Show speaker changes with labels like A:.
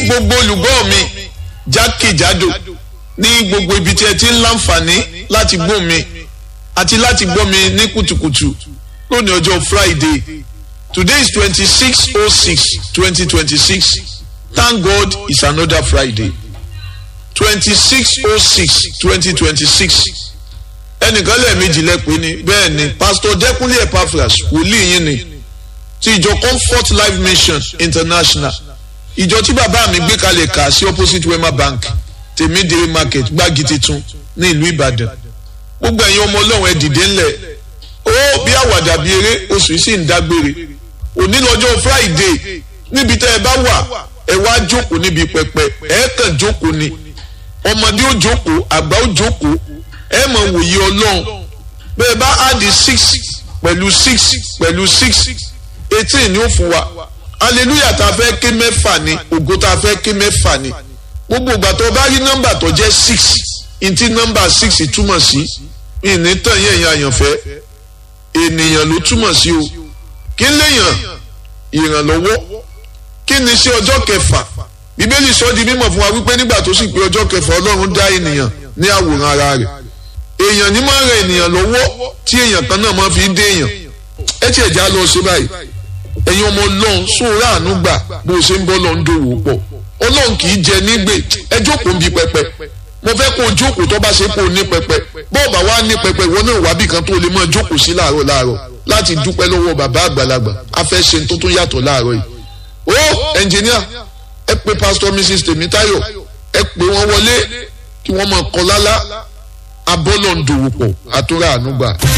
A: gbogbo olùgbọ́ mi jákèjádò ní gbogbo ibi tí ẹ ti ń láǹfààní láti gbọ́ mi àti láti gbọ́ mi ní kùtùkùtù lónìí ọjọ́ Friday today is twenty six oh six twenty twenty six thank God it's another Friday twenty six oh six twenty twenty six ẹnìkan lẹ́ẹ̀mejì lẹ́pẹ́ ni bẹ́ẹ̀ ni Pastor Dẹ́kunlé Epaphras wòlíì yín ni ti ìjọ Comfort Life Mission International ìjọ tí bàbá mi gbé kalẹ̀ kà sí opposite Wema Bank tèmídìrí market gbági titun ní ìlú Ìbàdàn gbogbo ẹ̀yin ọmọ Ọlọ́run ẹ dìde ńlẹ̀ ó bí àwàdà bí eré oṣù yìí sì ń dágbére òní lọ́jọ́ Friday níbi tẹ́ ẹ bá wà ẹ wá jókòó níbi pẹpẹ ẹ kàn jókòó ni ọmọdé ó jókòó àgbà ó jókòó ẹ mọ̀ wòye Ọlọ́run bẹ́ẹ̀ bá áàdì six pẹ̀lú six pẹ̀lú six eighteen ni ó fún wa hallelujah tá a fẹ́ ké mẹ́fà ni ògo tá a fẹ́ ké mẹ́fà ni gbogbo ìgbà tó bá rí nọ́mbà tó jẹ́ six ntí nọ́mbà six túmọ̀ sí ìní tàn yẹn yẹn àyànfẹ́ ènìyàn ló túmọ̀ sí o kí ń léèyàn ìrànlọ́wọ́ kí ni sí ọjọ́ kẹfà bíbélì sọ di mímọ̀ fún wa wípé nígbà tó sì pé ọjọ́ kẹfà ọlọ́run dá ènìyàn ní àwòrán ara rẹ̀ èèyàn ní máa ń ran ènìyàn lọ́wọ́ tí èèyàn kan náà máa fi dé èèyàn ẹ tiẹ̀ já lọ sí báyìí ẹ̀yin ọmọ ọlọ́run sóòrà àánú gbà bó o ṣe ń bọ́ lọ ń dòwò pọ̀ ọlọ́run kì í jẹ nígbè ẹ jókòó ń bi pẹpẹ mo fẹ́ kó o jókòó tó bá ṣe kó o ní pẹpẹ bọ́ọ̀bà wa ní pẹpẹ ìwọ náà wábì kan tó lè máa jókòó sí láàárọ̀ láàárọ̀ láti dúpẹ́ lọ́wọ́ bàbá àgbàlagbà a fẹ́ ṣe tó tún yàtọ̀ láàárọ̀ yìí ó ẹnjìníà ẹ pè pásítọ̀ mrs tèmítáyọ̀ ẹ pè wọ́n wọlé kí wọ́n máa kọ lálá abọ́lọ̀ ń dòwò pọ̀ àtúrà àánú gbà.